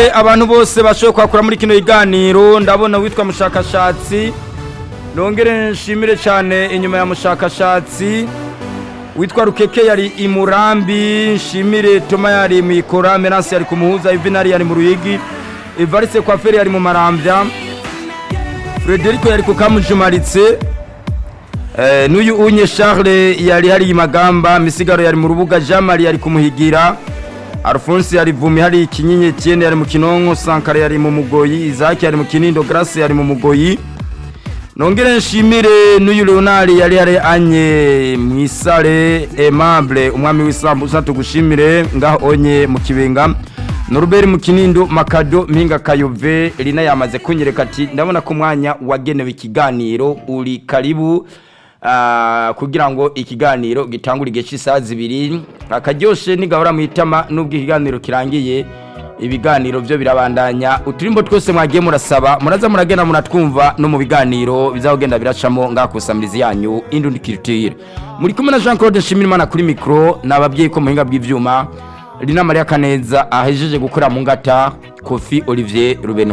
nshimire abantu bose bashoboye kwakura muri kino kiganiro ndabona witwa mushakashatsi nongere nshimire cyane inyuma ya mushakashatsi witwa rukeke yari i murambi nshimire toma yari mu ikora meranse yari ku muhuza ivinari yari mu ruyigi evariste kwaferi yari mu marambya frederico yari ku kamujumaritse Eh, n'uyu unye charles yari hari magamba misigaro yari mu rubuga jean marie yari kumuhigira alphonse yari vumi hari ikinyenye cyene yari mu kinonko sankara yari mu mugoyi izaki yari mu kinindo grace yari mu mugoyi nongere nshimire n'uyu leonard yari yari anye mwisare aimable umwami w'isambusa tugushimire ngaho onye mu kibenga noruberi mu kinindo makado mpinga kayove rina yamaze kunyereka ati ndabona ko umwanya wagenewe ikiganiro uri karibu ah, kugira ngo ikiganiro gitangure igihe cy'isaha zibiri akaryoshe nigahora mu itama n'ubwo ikiganiro kirangiye ibiganiro byo birabandanya uturimbo twose mwagiye murasaba muraza muragenda muratwumva no mu biganiro bizagenda biracamo ngakusamirizi yanyu indundi culture muri kumwe na Jean Claude Nshimirimana kuri micro nababwiye ko muhinga bw'ivyuma Rina Maria Kaneza ahejeje gukora mu ngata Kofi Olivier Rubeno